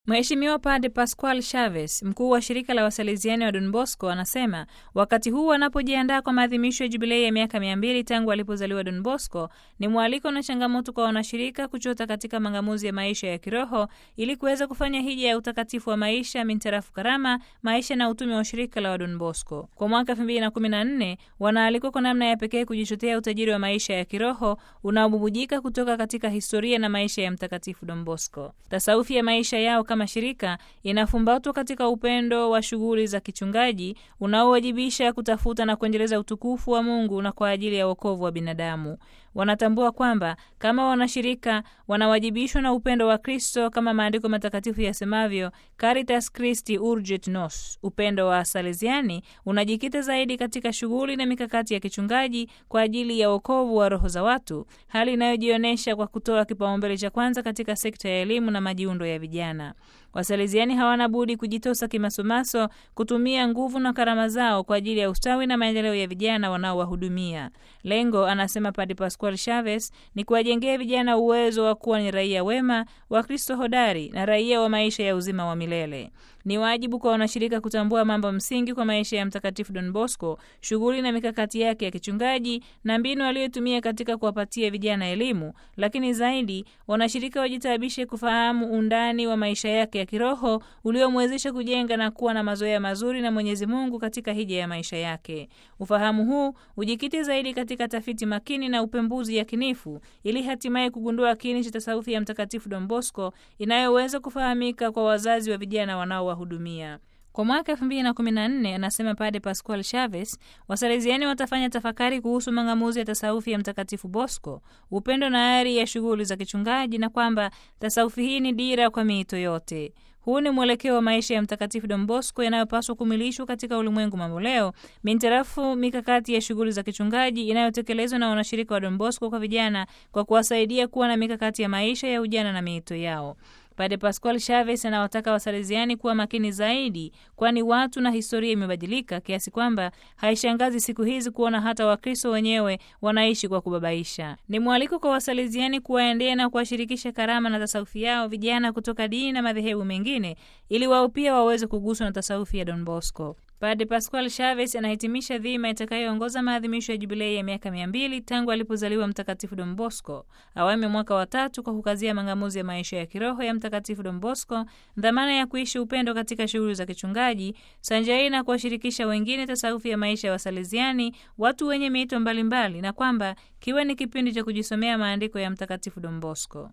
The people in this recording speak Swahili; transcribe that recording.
Mheshimiwa Padre Pascual Chavez, mkuu wa shirika la Wasaleziani wa Don Bosco, anasema wakati huu wanapojiandaa kwa maadhimisho ya jubilei ya miaka mia mbili tangu alipozaliwa Don Bosco, ni mwaliko na changamoto kwa wanashirika kuchota katika mang'amuzi ya maisha ya kiroho ili kuweza kufanya hija ya utakatifu wa maisha mintarafu karama, maisha na utume wa shirika la wa Don Bosco. Kwa mwaka 2014 wanaalikwa kwa namna ya pekee kujichotea utajiri wa maisha ya kiroho unaobubujika kutoka katika historia na maisha ya Mtakatifu Don Bosco. Tasaufi ya maisha yao kama shirika inafumbatwa katika upendo wa shughuli za kichungaji unaowajibisha kutafuta na kuendeleza utukufu wa Mungu na kwa ajili ya wokovu wa binadamu. Wanatambua kwamba kama wanashirika wanawajibishwa na upendo wa Kristo kama maandiko matakatifu yasemavyo, Caritas Christi Urget Nos. Upendo wa Salesiani unajikita zaidi katika shughuli na mikakati ya kichungaji kwa ajili ya wokovu wa roho za watu, hali inayojionyesha kwa kutoa kipaumbele cha kwanza katika sekta ya elimu na majiundo ya vijana. Wasaleziani hawana budi kujitosa kimasomaso, kutumia nguvu na karama zao kwa ajili ya ustawi na maendeleo ya vijana wanaowahudumia. Lengo, anasema Padre Pascual Chavez, ni kuwajengea vijana uwezo wa kuwa ni raia wema wa Kristo hodari na raia wa maisha ya uzima wa milele. Ni wajibu kwa wanashirika kutambua mambo msingi kwa maisha ya Mtakatifu Don Bosco, shughuli na mikakati yake ya kichungaji na mbinu aliyotumia katika kuwapatia vijana elimu, lakini zaidi wanashirika wajitaabishe kufahamu undani wa maisha yake ya kiroho uliomwezesha kujenga na kuwa na mazoea mazuri na Mwenyezi Mungu katika hija ya maisha yake. Ufahamu huu ujikite zaidi katika tafiti makini na upembuzi yakinifu ili hatimaye kugundua kini cha tasawufi ya Mtakatifu Don Bosco inayoweza kufahamika kwa wazazi wa vijana wanaowahudumia. Kwa mwaka 2014 anasema Padre Pascual Chavez, Wasaleziani watafanya tafakari kuhusu mang'amuzi ya tasawufi ya Mtakatifu Bosco, upendo na ari ya shughuli za kichungaji, na kwamba tasawufi hii ni dira kwa miito yote. Huu ni mwelekeo wa maisha ya Mtakatifu Don Bosco yanayopaswa kumilishwa katika ulimwengu mamboleo mintarafu mikakati ya shughuli za kichungaji inayotekelezwa na wanashirika wa Don Bosco kwa vijana kwa kuwasaidia kuwa na mikakati ya maisha ya ujana na miito yao. Padre Pascual Chavez anawataka Wasaleziani kuwa makini zaidi, kwani watu na historia imebadilika kiasi kwamba haishangazi siku hizi kuona hata Wakristo wenyewe wanaishi kwa kubabaisha. Ni mwaliko kwa Wasaleziani kuwaendea na kuwashirikisha karama na tasawufi yao vijana kutoka dini na madhehebu mengine, ili wao pia waweze kuguswa na tasawufi ya Don Bosco. Padre Pascual Chavez anahitimisha dhima itakayoongoza maadhimisho ya jubilei ya miaka mia mbili tangu alipozaliwa Mtakatifu Don Bosco, awamu ya mwaka wa tatu, kwa kukazia mang'amuzi ya maisha ya kiroho ya Mtakatifu Don Bosco, dhamana ya kuishi upendo katika shughuli za kichungaji, sanjari na kuwashirikisha wengine tasawufi ya maisha ya Wasaleziani, watu wenye miito mbalimbali, na kwamba kiwe ni kipindi cha kujisomea maandiko ya Mtakatifu Don Bosco.